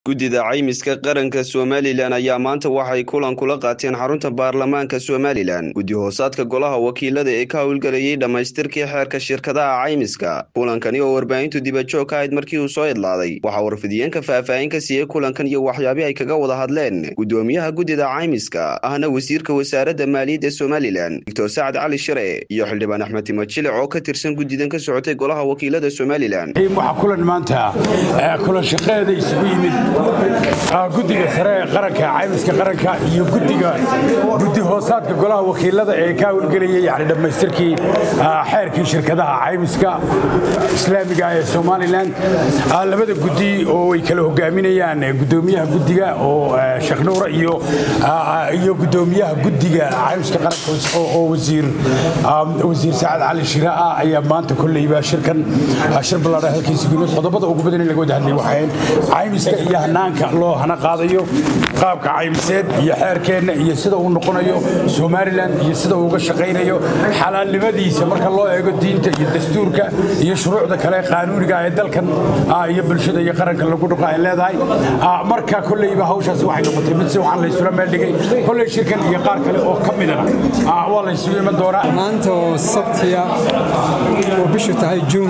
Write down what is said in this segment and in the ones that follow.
guddida caymiska qaranka somalilan ayaa maanta waxay kulan kula qaateen xarunta baarlamaanka somalilan guddi hoosaadka golaha wakiilada ee ka howlgelayay dhammaystirkii xeerka shirkadaha caymiska kulankani oo warbaahintu dibajoog ka ahayd markii uu soo idlaaday waxaa warfidiyeenka faahfaahin ka siiyey kulankan iyo waxyaabii ay kaga wada hadleen guddoomiyaha guddida caymiska ahna wasiirka wasaaradda maaliyadda somalilan doctor sacad cali shire iyo xildhibaan axmed timajilic oo ka tirsan guddidan ka socotay golaha wakiilada somalilan waxaa kulan maanta kulan shaqeeda isugu yimid guddiga sare ee qaranka caymiska qaranka iyo gudiga guddi hoosaadka golaha wakiilada ee ka howlgelayay yani dhammaystirkii xeerkii shirkadaha caymiska islaamiga ee somalilan labada guddi oo ay kala hogaaminayaan gudoomiyaha guddiga oo sheekh nuura iyo iyo gudoomiyaha guddiga caymiska qaranka oo wasiir wasiir sacad cali shira ah ayaa maanta kolleyba shirkan shir ballaadha halkiisa gudmid qodobada ugu badan in laga wada hadlay waxayn caymiska iyo hanaanka loo hana qaadayo qaabka caymiseed iyo xeerkeenna iyo sida uu noqonayo somalilan iyo sida uu uga shaqaynayo xalaalnimadiisa marka loo eego diinta iyo dastuurka iyo shuruucda kale qaanuuniga ee dalkan iyo bulshada iyo qaranka lagu dhuqa ay leedahay marka kolleyba hawshaas waxay noqotay mid si waxaan la isula meel dhigay kolley shirkan iyo qaar kale oo ka midana waa la isugu iman doonaa maanta oo sabtiya oo bishu tahay juun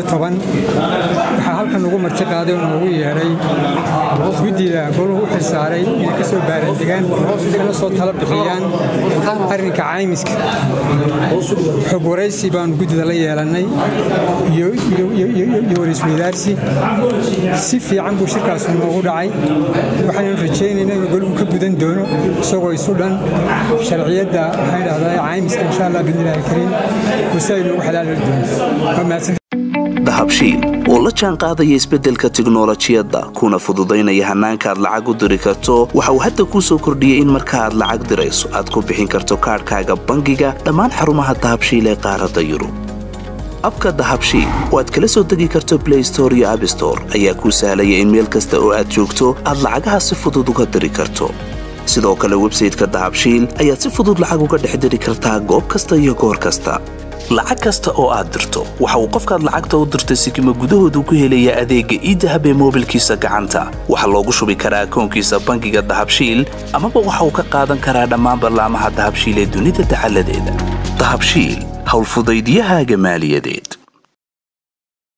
waxaa halkan ugu marti qaaday oo noogu yeedhay guddida goluhu u xilsaaray inay ka soo baarandegaan kana soo tala bixiyaan arrinka caymiska xog waraysi baanu guddida la yeelannay iyo waraysweydaarsi si fiican buu shirkaasu noogu dhacay waxaynu rajaynaynaa inuu goluhu ka gudan doono isagoo isu dhan sharciyadda waxaan dhahdaa caymiska insha allah bidnillaahi kariim wasi ay noogu xalaali doonto dahabshiil oo la jaan qaadaya isbeddelka tiknolojiyadda kuna fududaynaya hannaanka aad lacag u diri karto waxa uu hadda kuu soo kordhiyey in marka aad lacag dirayso aad ku bixin karto kaadhkaaga bangiga dhammaan xarumaha dahabshiil ee qaaradda yurub abka dahabshiil oo aad kala soo degi karto blay store iyo abstore ayaa kuu sahlaya in meel kasta oo aad joogto aad lacagaha si fudud uga diri karto sidoo kale websayteka dahabshiil ayaad si fudud lacag uga dhex diri kartaa goob kasta iyo goor kasta lacag kasta oo aad dirto waxa uu qofkaad lacagta u dirtay sikima gudahoodu ku helayaa adeegga iidahab ee moobilkiisa gacanta waxaa loogu shubi karaa akoonkiisa bangiga dahabshiil amaba waxa uu ka qaadan karaa dhammaan ballaamaha dahabshiil ee dunida dacaladeeda dahabshiil howlfudaydyahaaga maaliyadeed